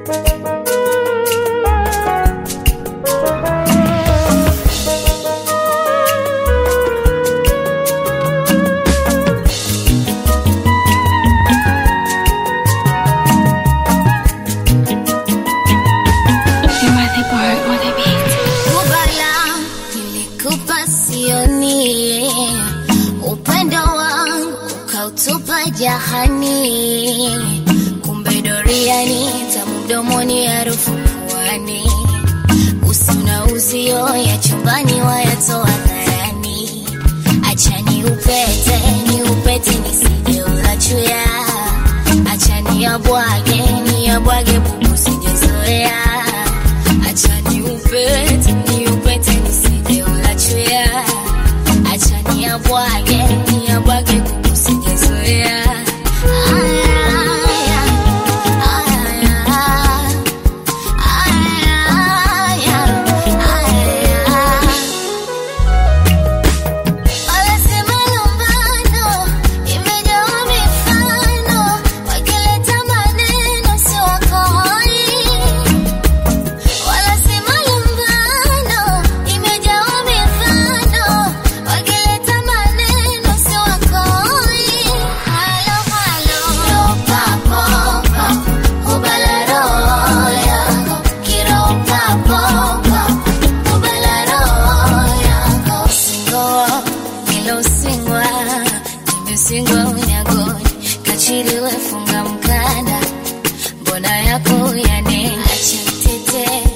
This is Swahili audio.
Kubala nilikupa sioni, upendo wangu ukautupa jahani, kumbe doriani tamu mdomoni, harufu puani, usi na uzio ya chumbani wayatoa dharani, acha ni upete ni upete nisije ulachuya, acha ni abwage ni abwage bubu sijezoea Acha ni upete, ni upete nisije ulachuya. Acha ni abwage, ni abwage kuku sijezoea. Aya, aya, aya, aya, aya. Wanasema lumbano imejawa mifano, wakileta maneno si wakoi Wanasema lumbano imejawa mifano, wakileta maneno si wakoi. Halo halo, papo papo, ubala roho yako, kiro papo papo, ubala roho yako. Singoa, nilosingwa, nimesingwa unyagoni, kachiriwe funga mkanda mbona yako yane acha tete